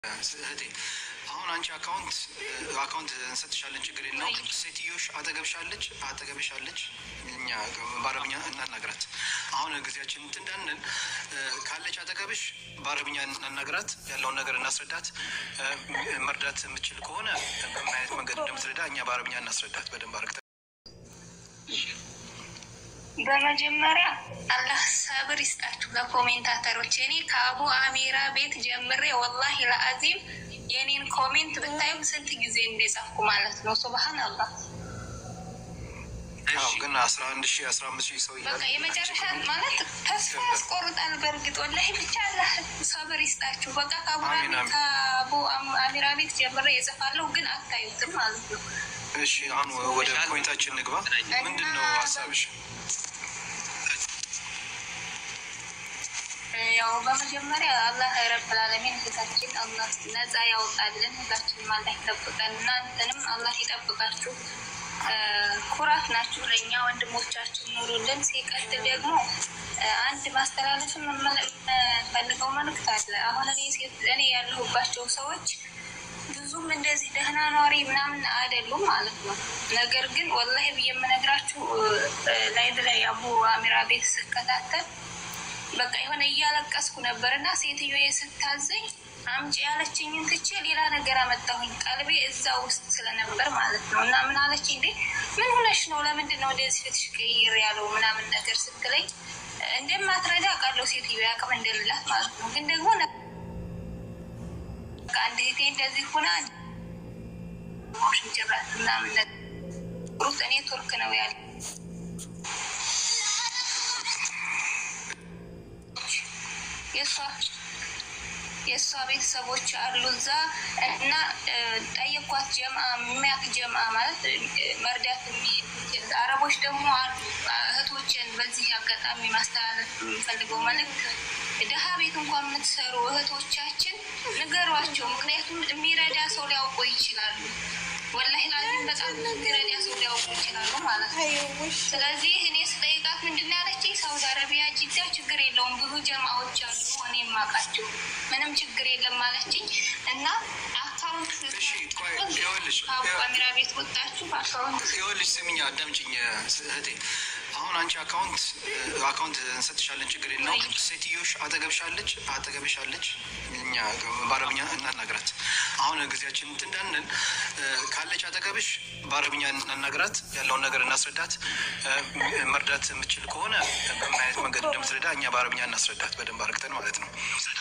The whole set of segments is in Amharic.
እህቴ አሁን አንቺ አካውንት አካውንት እንሰጥሻለን፣ ችግር የለውም። ሴትዮሽ አጠገብሻለች አጠገብሻለች፣ እኛ በአረብኛ እናናግራት። አሁን ጊዜያችን እንትን እንዳንል ካለች አጠገብሽ በአረብኛ እናናግራት፣ ያለውን ነገር እናስረዳት። መርዳት የምችል ከሆነ በምን አይነት መንገድ እንደምትረዳ እኛ በአረብኛ እናስረዳት በደንብ አርግተ በመጀመሪያ አላህ ሰብር ይስጣችሁ ለኮሜንታተሮች። እኔ ከአቡ አሚራ ቤት ጀምሬ ወላሂ ለአዚም የኔን ኮሜንት ብታዩ ስንት ጊዜ እንደጻፍኩ ማለት ነው። ሱብሃን አላህ ግን አስራ አንድ ሺህ አስራ አምስት ሺህ ሰው በቃ የመጨረሻ ማለት ተስፋ ያስቆርጣል። በእርግጥ ወላሂ ብቻ አላህ ሰብር ይስጣችሁ። በቃ ከአቡ አሚራ ቤት ጀምሬ የጽፋለሁ፣ ግን አታዩትም ማለት ነው። እሺ አሁን ወደ ፖይንታችን ንግባ። ምንድን ነው ሀሳብሽ? ያው በመጀመሪያ አላህ ረብል ዓለሚን እህታችን አላህ ነጻ ያውጣልን። ሁላችንም አላህ ይጠብቀን። እናንተንም አላህ ይጠብቃችሁ። ኩራት ናችሁ ለእኛ ወንድሞቻችን ኑሩልን። ሲቀጥል ደግሞ አንድ ማስተላለፍ የምፈልገው መልዕክት አለ። አሁን እኔ ያለሁባቸው ሰዎች ብዙም እንደዚህ ደህና ኗሪ ምናምን አይደሉም ማለት ነው። ነገር ግን ወላሂ ብዬ የምነግራችሁ ላይቭ ላይ አቡ አሚራ ቤት ስከታተል በቃ የሆነ እያለቀስኩ ነበር እና ሴትዮ ስታዘኝ አምጪ ያለችኝን ትቼ ሌላ ነገር አመጣሁኝ። ቀልቤ እዛ ውስጥ ስለነበር ማለት ነው። እና ምን አለች እንዴ ምን ሆነሽ ነው? ለምንድን ነው እንደዚህ ፊትሽ ቀይር ያለው ምናምን ነገር ስትለኝ እንደማትረዳ ቃለው ሴትዮ ያቅም እንደሌላት ማለት ነው። ግን ደግሞ አንድ እህቴ እንደዚህ ሆና ሽንጭራት ምናምን ሩት እኔ ቱርክ ነው ያለ የእሷ የእሷ ቤተሰቦች አሉ እዛ እና ጠየኳት። ጀማ የሚያክ ጀማ ማለት መርዳት የሚችል አረቦች ደግሞ አሉ። እህቶችን በዚህ አጋጣሚ ማስተላለፍ የሚፈልገው መልዕክት ድሀ ቤት እንኳን የምትሰሩ እህቶቻችን ንገሯቸው። ምክንያቱም የሚረዳ ሰው ሊያውቁ ይችላሉ። ወላሂ ላዚም በጣም የሚረዳ ሰው ሊያውቁ ይችላሉ ማለት ነው። ስለዚህ እኔ ስጠይቃት ምንድን ነው ያለችኝ? ሳውዲ አረቢያ ጅዳ ችግር የለውም ብዙ ጀማዎች አሉ እኔ የማውቃቸው ምንም ችግር የለም ማለችኝ እና አካውንት ካሜራ ቤት ወጣችሁ አካውንት ይኸውልሽ፣ ስሚኝ አዳምጪኝ እህቴ አሁን አንቺ አካውንት አካውንት እንሰጥሻለን፣ ችግር የለውም። ሴትዮሽ አጠገብሻለች አጠገብሻለች፣ እኛ በአረብኛ እናናግራት። አሁን ጊዜያችን እንትን እንዳንል ካለች አጠገብሽ በአረብኛ እናናግራት፣ ያለውን ነገር እናስረዳት። መርዳት የምችል ከሆነ በምን አይነት መንገድ እንደምትረዳ እኛ በአረብኛ እናስረዳት በደንብ አርግተን ማለት ነው።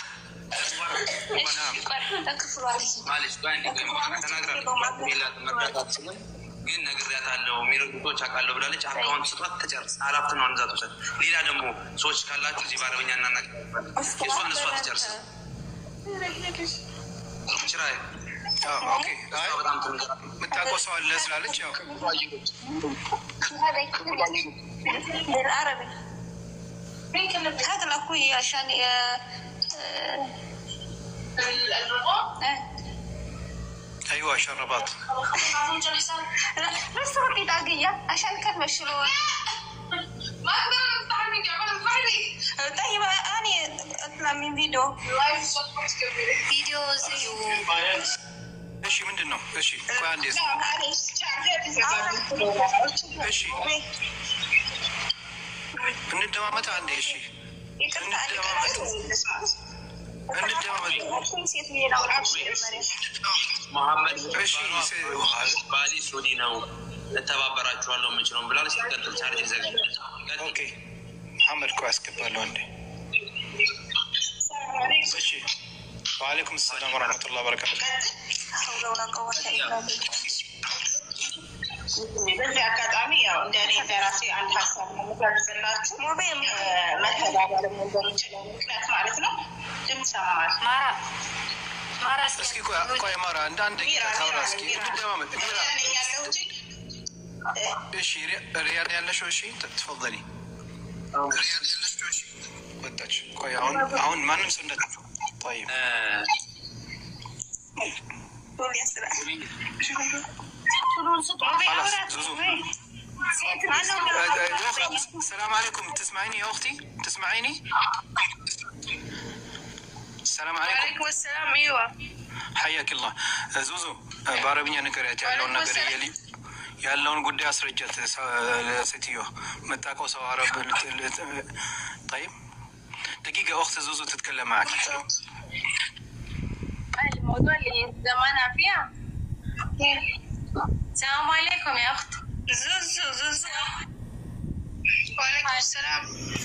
ግን ነግሬያታለሁ። ሚሮቶች አውቃለሁ ብላለች። አካውንት ስጧት፣ ተጨርስ። ሀላፍት ነው አንዛ ትውሰድ። ሌላ ደግሞ ሰዎች ካላችሁ እዚህ በአረበኛ እናናገ የእሷን እሷ ትጨርስ። ችራይ በጣም የምታውቀው ሰው አለ ስላለች ያው هذا اخوي عشان ايوه شربات بس ردي دقيقة عشان كلمة شلون ما اقدر افتح الميديا فايري طيب أنا أطلع من فيديو لايف صوت فيديو زي እሺ ምንድን ነው? እሺ ቆይ አንዴ لا معلش እሺ እንደማመጥ አንዴ እሺ يقطع መሐመድ እሺ ባሌ ሱዲ ነው እተባበራችኋለሁ የምችለውን ብላለች። ትቀጥል ቻርጅ ዘግ ኦኬ መሐመድ ቆይ አስገባለሁ አንዴ እሺ ወአለይኩም ሰላም ወረሕመቱላህ በረካቱ حول ولا قوة إلا بالله በዚህ አጋጣሚ ያው እንደ እኔ እንደ ራሴ አንድ ሀሳብ ነው የምገልጽላችሁ። መተባበር በሚችለው ምክንያት ማለት ነው። ድምፅ ሰማል ማራ ማራ እስኪ ቆይ ቆይ ማራ እንደ አንድ ደቂቃ ታውራ እስኪ እንደማመጥ ሚራ ያለሁት እሺ ሪያድ ያለሽው እሺ ትፈضلي ሪያድ ያለሽው እሺ ወጣች ቆይ አሁን አሁን ማንም ሰው እንደጠፋ طيب خلاص زوزو السلام عليكم تسمعيني يا اختي تسمعيني السلام عليكم وعليكم السلام ايوه ሐያክላ ዙዙ በአረብኛ ንገሪያት ያለውን ነገር የሊ ያለውን ጉዳይ አስረጃት። ሴትዮ መጣቀው ሰው አረብ طيب دقيقة أخت زوزو تتكلم معك الموضوع اللي زمانها فيها السلام عليكم يا أخت ዙዙ ዙዙ وعليكم السلام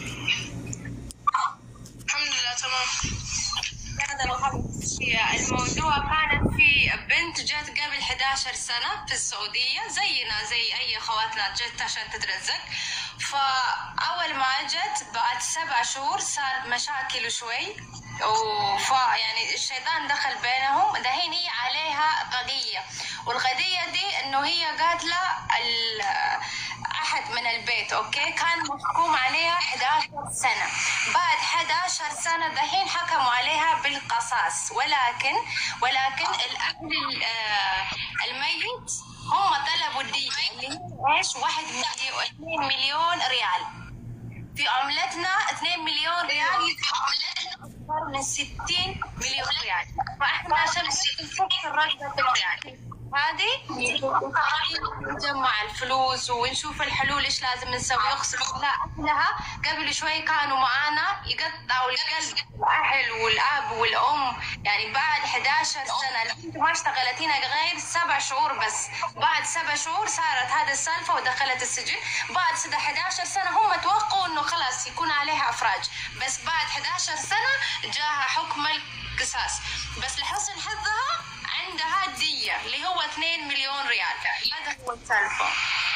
الحمد لله تمام هذا الخبر. الموضوع كانت في بنت جت قبل 11 سنة في السعودية زينا زي أي خواتنا جت عشان تترزق فأول ما جت بعد سبع شهور صار مشاكل شوي وف يعني الشيطان دخل بينهم دحين هي عليها قضية والقضية دي انه هي قاتلة ال- احد من البيت اوكي كان محكوم عليها 11 سنة بعد 11 سنة دحين حكموا عليها بالقصاص ولكن ولكن الاهل ال- آه، الميت هم طلبوا الدية اللي هي ايش؟ واحد مليون 2 مليون ريال في عملتنا 2 مليون ريال أكثر من 60 مليون ريال فاحنا عشان نفك الرقم بالريال هذه نجمع الفلوس ونشوف الحلول ايش لازم نسوي اقسم بالله اهلها قبل شوي كانوا معانا يقطعوا القلب الاهل والاب والام يعني بعد 11 سنه البنت ما اشتغلت هنا غير سبع شهور بس بعد سبع شهور صارت هذه السالفه ودخلت السجن بعد سنة 11 سنه هم توقعوا انه خلاص يكون عليها افراج بس بعد 11 سنه جاها حكم القصاص بس لحسن حظها عندها دية اللي هو 2 مليون ريال هذا هو السالفة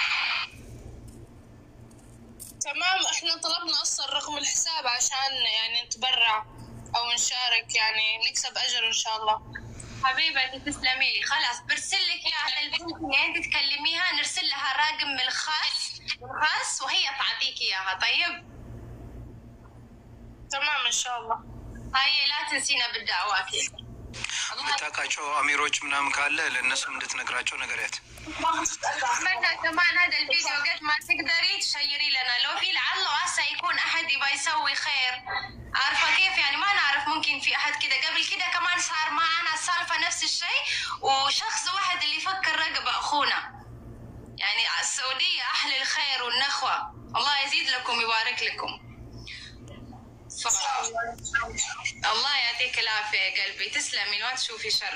تمام احنا طلبنا اصلا رقم الحساب عشان يعني نتبرع او نشارك يعني نكسب اجر ان شاء الله حبيبتي تسلمي لي خلاص برسل لك اياها البنت اللي انت تكلميها نرسل لها الرقم الخاص الخاص وهي تعطيك اياها طيب تمام ان شاء الله هاي لا تنسينا بالدعوات የምታውቃቸው አሚሮች ምናምን ካለ ለእነሱም እንድትነግራቸው ነገሪያት። اتمنى كمان هذا الفيديو قد ما تقدري تشيري لنا لو في لعل وعسى يكون احد يبغى يسوي خير عارفه كيف يعني ما نعرف ممكن في احد كده قبل كده كمان صار معنا السالفه نفس الشيء وشخص واحد اللي يفكر رقب اخونا يعني السعوديه اهل الخير والنخوه الله يزيد لكم ويبارك لكم ف- الله يعطيك العافيه يا قلبي تسلمي ما تشوفي شر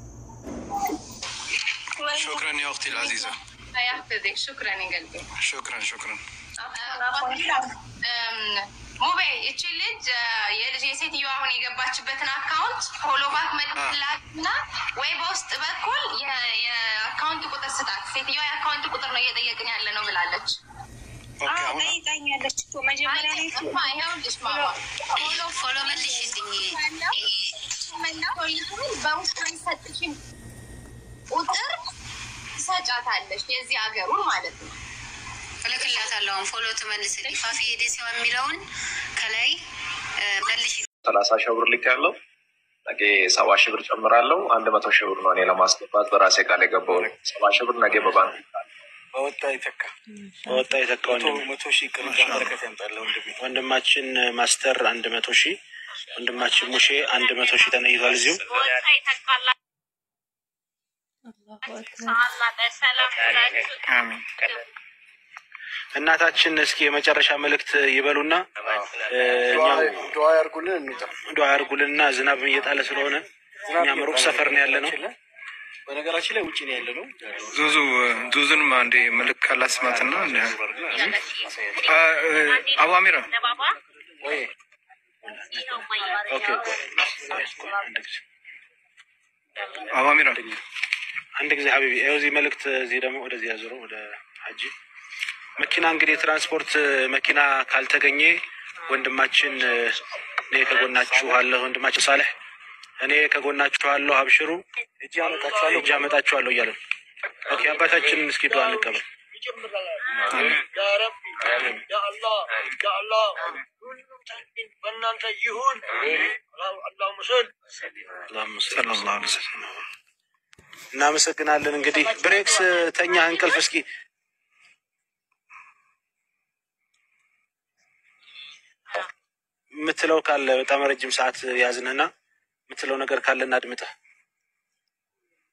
ሹክረን ያ እኽቲ ልዓዚዛ الله يحفظك شكرا يا قلبي ሹክረን ሹክረን። ሙቤ እቺ ልጅ የልጅ የሴትዮ አሁን የገባችበትን አካውንት ፎሎ ባክ መልክላት እና ወይ በውስጥ በኩል የ- የአካውንት ቁጥር ስጣት። ሴትዮ የአካውንት ቁጥር ነው እየጠየቅን ያለ ነው ብላለች። ኦኬ አሁን ጠይቃኛለች እኮ መጀመሪያ ላይ እማ ይኸውልሽ ማማ ፎሎ ፎሎ መልሽልኝ በውስጥ የሚሰጥሽን ቁጥር ትሰጫታለሽ የዚህ ሀገሩን ማለት ነው። እልክላታለሁ። አሁን ፎሎ ትመልስልኝ ፋፊ ዴሲ የሚለውን ከላይ እ፣ መልሽ ሰላሳ ሺህ ብር ልክ ያለው ነገ ሰባ ሺህ ብር ጨምራለሁ። አንድ መቶ ሺህ ብር ነው እኔ ለማስገባት በራሴ ቃል የገባው ነው። ሰባ ሺህ ብር ነገ በባንክ በወጣ ይተካ በወጣ ይተካ ወንድም መቶ ሺህ ቅርንጫ በረከት ያምጣለ ወንድሜ። ወንድማችን ማስተር አንድ መቶ ሺህ ወንድማችን ሙሼ አንድ መቶ ሺህ ተነይቷል። እዚሁ እናታችን እስኪ የመጨረሻ መልእክት ይበሉና እ፣ እኛው ዱዓ ያርጉልን እንውጣ። ዱዓ ያርጉልንና ዝናብ እየጣለ ስለሆነ እኛም ሩቅ ሰፈር ነው ያለ ነው። በነገራችን ላይ ውጭ ነው ያለ ነው። ዙዙ ዙዙንም አንዴ መልክ ካላስማትና አቡ አሚራ ወይ ኦኬ አንድ ጊዜ አቡ አሚራ አንድ ጊዜ ሀቢቢ ይኸው እዚህ መልእክት እዚህ ደግሞ ወደዚህ ያዞረው ወደ ሀጂ መኪና እንግዲህ የትራንስፖርት መኪና ካልተገኘ ወንድማችን እኔ ከጎናችሁ አለሁ ወንድማችን ሳሌሕ እኔ ከጎናችሁ አለሁ አብሽሩ እጅ አመጣችኋለሁ። እጅ አመጣችኋለሁ እያለ ነው። ኦኬ አባታችን እስኪ ዱዓ እንቀበል። አላሁመ ሰለላሁ ዐለይሂ ወሰለም። እናመሰግናለን። እንግዲህ ብሬክስ ተኛ እንቅልፍ እስኪ የምትለው ካለ በጣም ረጅም ሰዓት ያዝንህና የምትለው ነገር ካለ እናድምጠህ።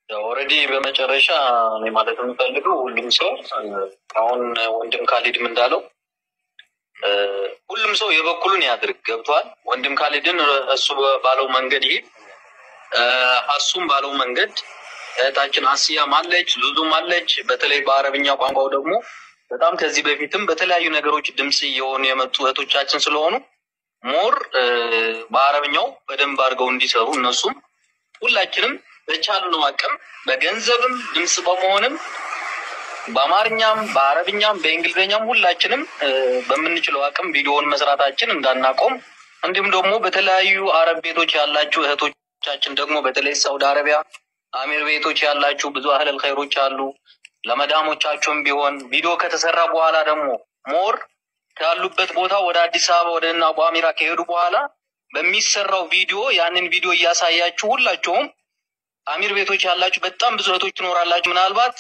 ኦልሬዲ በመጨረሻ እኔ ማለት የምፈልገው ሁሉም ሰው አሁን ወንድም ካሊድም እንዳለው እ፣ ሁሉም ሰው የበኩሉን ያድርግ። ገብቷል። ወንድም ካሊድን እሱ ባለው መንገድ ይሄድ፣ እ፣ ሀሱም ባለው መንገድ እህታችን አስያም አለች፣ ሉዙም አለች። በተለይ በአረብኛ ቋንቋው ደግሞ በጣም ከዚህ በፊትም በተለያዩ ነገሮች ድምፅ እየሆኑ የመጡ እህቶቻችን ስለሆኑ ሞር እ፣ በአረብኛው በደንብ አድርገው እንዲሰሩ እነሱም ሁላችንም በቻልነው አቅም በገንዘብም ድምፅ በመሆንም በአማርኛም በአረብኛም በእንግሊዝኛም ሁላችንም እ፣ በምንችለው አቅም ቪዲዮውን መስራታችን እንዳናቆም እንዲሁም ደግሞ በተለያዩ አረብ ቤቶች ያላችሁ እህቶቻችን ደግሞ በተለይ ሳውዲ አረቢያ አሚር ቤቶች ያላችሁ ብዙ አህለል ኸይሮች አሉ። ለመዳሞቻችሁም ቢሆን ቪዲዮ ከተሰራ በኋላ ደግሞ ሞር ካሉበት ቦታ ወደ አዲስ አበባ ወደ እና አቡ አሚራ ከሄዱ በኋላ በሚሰራው ቪዲዮ ያንን ቪዲዮ እያሳያችሁ ሁላችሁም አሚር ቤቶች ያላችሁ በጣም ብዙ እህቶች ትኖራላችሁ። ምናልባት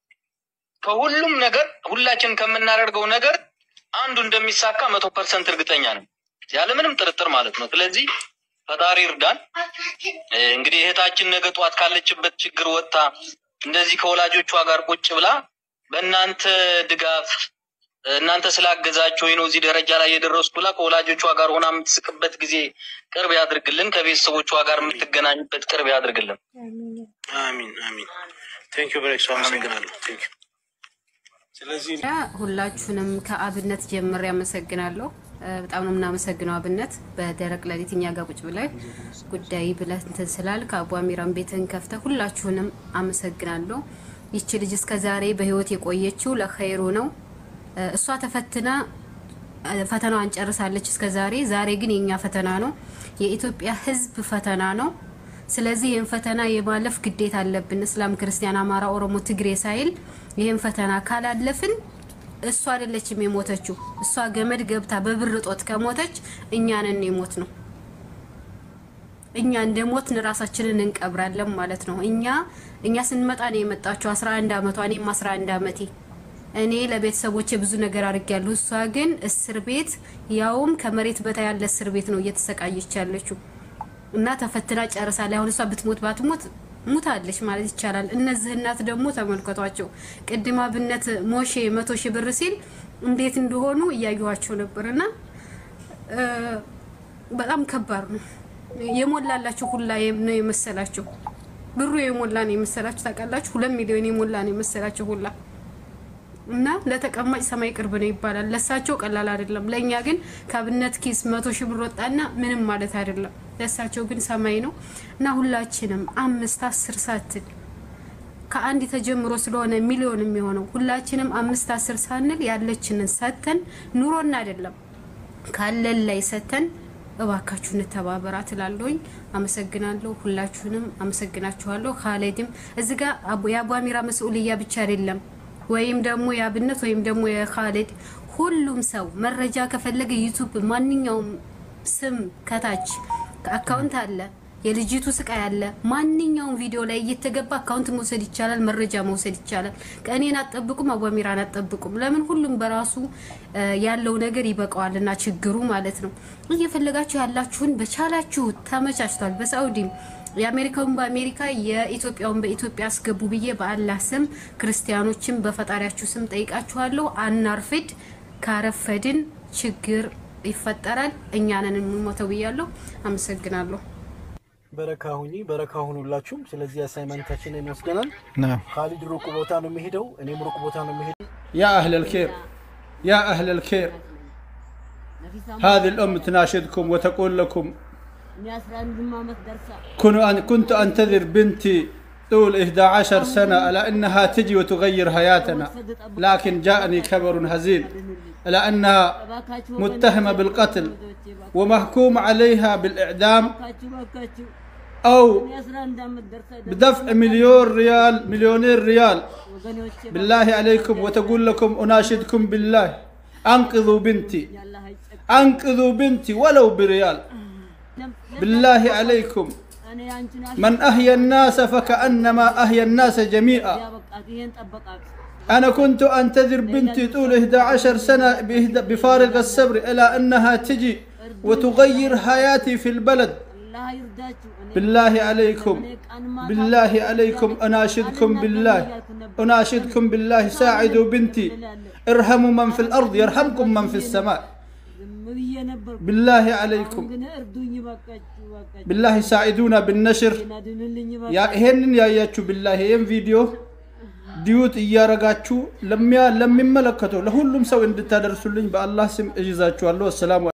ከሁሉም ነገር ሁላችን ከምናደርገው ነገር አንዱ እንደሚሳካ መቶ ፐርሰንት እርግጠኛ ነን፣ ያለምንም ጥርጥር ማለት ነው። ስለዚህ ፈጣሪ እርዳን። እ፣ እንግዲህ እህታችን ነገ ጠዋት ካለችበት ችግር ወጥታ እንደዚህ ከወላጆቿ ጋር ቁጭ ብላ በእናንተ ድጋፍ እናንተ ስላገዛችሁ ነው እዚህ ደረጃ ላይ የደረስኩ ብላ ከወላጆቿ ጋር ሆና የምትስቅበት ጊዜ ቅርብ ያድርግልን። ከቤተሰቦቿ ጋር የምትገናኝበት ቅርብ ያድርግልን። አሚን አሚን። ቴንክ ዩ ብሬክስ አመሰግናለሁ። ቴንክ ዩ ስለዚህ ሁላችሁንም ከአብነት ጀምሬ አመሰግናለሁ። እ፣ በጣም ነው የምናመሰግነው አብነት በደረቅ ሌሊት እኛ ጋር ቁጭ ብለህ ጉዳይ ብለህ እንትን ስላልክ አቡ አሚራን ቤትን ከፍተህ ሁላችሁንም አመሰግናለሁ። ይቺ ልጅ እስከ ዛሬ በህይወት የቆየችው ለኸይሩ ነው። እ፣ እሷ ተፈትና እ፣ ፈተናዋን ጨርሳለች እስከ ዛሬ። ዛሬ ግን የኛ ፈተና ነው፣ የኢትዮጵያ ህዝብ ፈተና ነው። ስለዚህ ይህን ፈተና የማለፍ ግዴታ አለብን። እስላም፣ ክርስቲያን፣ አማራ፣ ኦሮሞ፣ ትግሬ ሳይል ይህን ፈተና ካላለፍን እሷ አይደለችም የሞተችው። እሷ ገመድ ገብታ በብር ጦት ከሞተች እኛንን የሞት ነው። እኛ እንደ ሞትን ራሳችንን እንቀብራለን ማለት ነው። እኛ እኛ ስንመጣ ነው የመጣችው 11 አመቷ፣ እኔም 11 አመቴ። እኔ ለቤተሰቦቼ ብዙ ነገር አድርጌያለሁ። እሷ ግን እስር ቤት ያውም ከመሬት በታይ ያለ እስር ቤት ነው እየተሰቃየች ያለችው እና ተፈትና ጨርሳለች። አሁን እሷ ብትሞት ባትሞት ሙታለች ማለት ይቻላል። እነዚህ እናት ደግሞ ተመልከቷቸው። ቅድም አብነት ሞሼ መቶ ሺህ ብር ሲል እንዴት እንደሆኑ እያየኋቸው ነበር እና እ፣ በጣም ከባድ ነው። የሞላላችሁ ሁላ ነው የመሰላቸው ብሩ የሞላ ነው የመሰላችሁ ታውቃላችሁ። ሁለት ሚሊዮን የሞላ ነው የመሰላቸው ሁላ እና ለተቀማጭ ሰማይ ቅርብ ነው ይባላል። ለሳቸው ቀላል አይደለም። ለእኛ ግን ከአብነት ኪስ መቶ ሺህ ብር ወጣና ምንም ማለት አይደለም። ለሳቸው ግን ሰማይ ነው እና ሁላችንም አምስት አስር ሳትል ከአንድ ተጀምሮ ስለሆነ ሚሊዮን የሚሆነው ሁላችንም አምስት አስር ሳንል ያለችንን ሰተን ኑሮና አይደለም ካለን ላይ ሰተን እባካችሁ እንተባበራት እላለሁኝ። አመሰግናለሁ። ሁላችሁንም አመሰግናችኋለሁ። ካሌድም እዚህ ጋር አቡ- የአቡ አሚራ መስኡልያ ብቻ አይደለም ወይም ደግሞ የአብነት ወይም ደግሞ የካሌድ ሁሉም ሰው መረጃ ከፈለገ ዩቱብ ማንኛውም ስም ከታች አካውንት አለ፣ የልጅቱ ስቃይ አለ። ማንኛውም ቪዲዮ ላይ እየተገባ አካውንት መውሰድ ይቻላል፣ መረጃ መውሰድ ይቻላል። ቀኔን አትጠብቁም፣ አቧሚራን አትጠብቁም። ለምን ሁሉም በራሱ እ፣ ያለው ነገር ይበቃዋልና ችግሩ ማለት ነው። እየፈለጋችሁ ያላችሁን በቻላችሁ ተመቻችቷል። በሳኡዲም የአሜሪካውን በአሜሪካ የኢትዮጵያውን በኢትዮጵያ አስገቡ ብዬ በአላህ ስም ክርስቲያኖችን በፈጣሪያችሁ ስም ጠይቃችኋለሁ። አናርፍድ። ካረፈድን ችግር ይፈጠራል። እኛንን የምንሞተው ብያለሁ። አመሰግናለሁ። በረካ ሁኚ፣ በረካ ሁኑላችሁም። ስለዚህ አሳይመንታችንን ወስደናል። نعم ካሊድ ሩቅ ቦታ ነው የሚሄደው፣ እኔም ሩቅ ቦታ ነው የሚሄደው። يا أهل الخير يا أهل الخير هذه الأم تناشدكم وتقول لكم كن- أن- كنت أنتظر بنتي طول 11 سنة على أنها تجي وتغير حياتنا لكن جاءني خبر هزيل على أنها متهمة بالقتل ومحكوم عليها بالإعدام أو بدفع مليون ريال مليونين ريال بالله عليكم وتقول لكم أناشدكم بالله أنقذوا بنتي أنقذوا بنتي ولو بريال بالله عليكم من أحيا الناس فكأنما أحيا الناس جميعا أنا كنت أنتظر بنتي طول 11 سنة بإهد- بفارغ الصبر إلى أنها تجي وتغير حياتي في البلد አላህ ይርዳችሁ። እኔ بالله عليكم እኔ ቀን ማታ بالله عليكم أناشدكم بالله أناشدكم بالله ساعدوا بنتي ارحموا من في الأرض يرحمكم من في السماء ዝም ብዬ ነበርኩ። بالله አሁን عليكم ግን እርዱኝ በቃችሁ በቃችሁ። بالله ساعدونا بالنشر ናድንልኝ ያ ይሄንን ያያችሁ بالله ይሄን ቪዲዮ ዲዩት እያረጋችሁ ለሚያ ለሚመለከተው ለሁሉም ሰው እንድታደርሱልኝ በአላህ ስም እይዛችኋለሁ። አሰላሙ